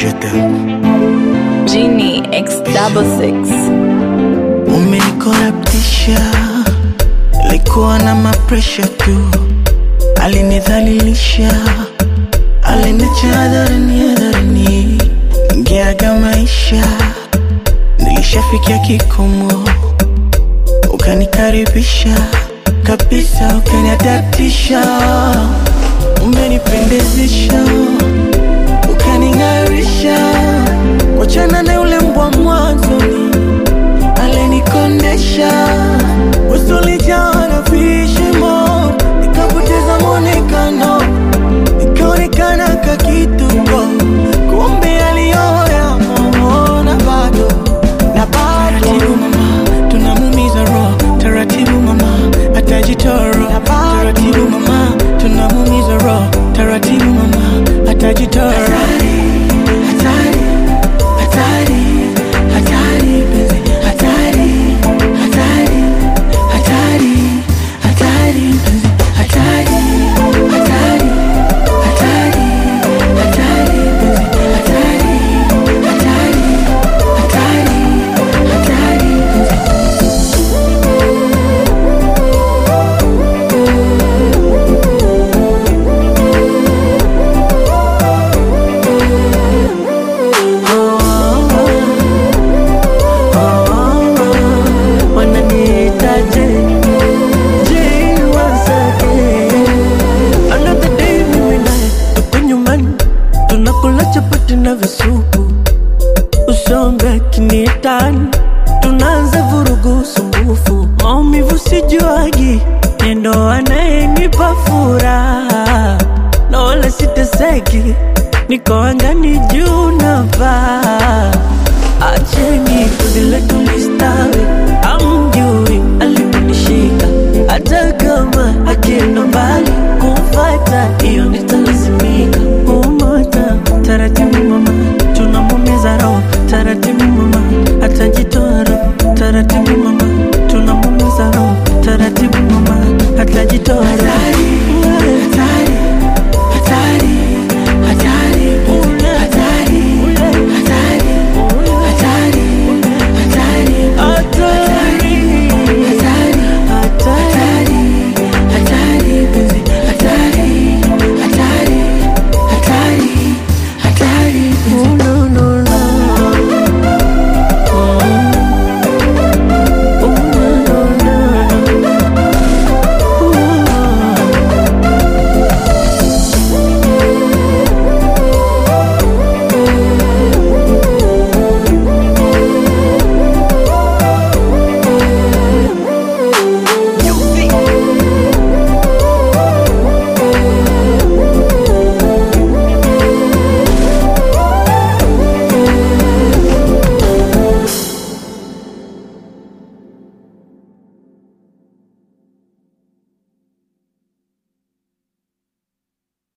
Je t'aime. Genie X double six. Umenikorabtisha, likuwa na mapresha tu, alinidhalilisha, aliniacha hadharani hadharani, ingeaga maisha, nilishafikia kikomo, ukanikaribisha kabisa, ukaniadatisha, umenipendezesha, ukaning'arisha, wachana na yule mbwa mwanzoni alinikondesha usulijaa na vishimo, nikapoteza mwonekano, nikaonekana kakituko, kumbe aliyoya na bado na bado. Taratibu mama, tunamumiza roho, taratibu mama, atajitoro. Taratibu mama, tunamumiza roho, taratibu mama, atajitoro. Hatari, hatari, hatari, hatari, penzi, hatari, hatari, hatari, hatari, penzi, hatari, hatari, hatari, hatari, penzi, hatari, hatari, hatari, hatari, penzi. wananiitaje Je, wasake another day mimi naye tuko nyumbani tunakula chapati na visupu usombe kinietani tunaanza vurugu sumbufu maumivu sijuagi nendo anayenipa furaha na wala siteseki niko angani juu na paa acheni kuzile tulistawi amjui aliponishika hata kama akienda mbali kumfata hiyo nitalazimika umota taratibu mama tunamumiza roho taratibu mama atajitoa roho taratibu mama tunamumiza roho taratibu mama atajitoa roho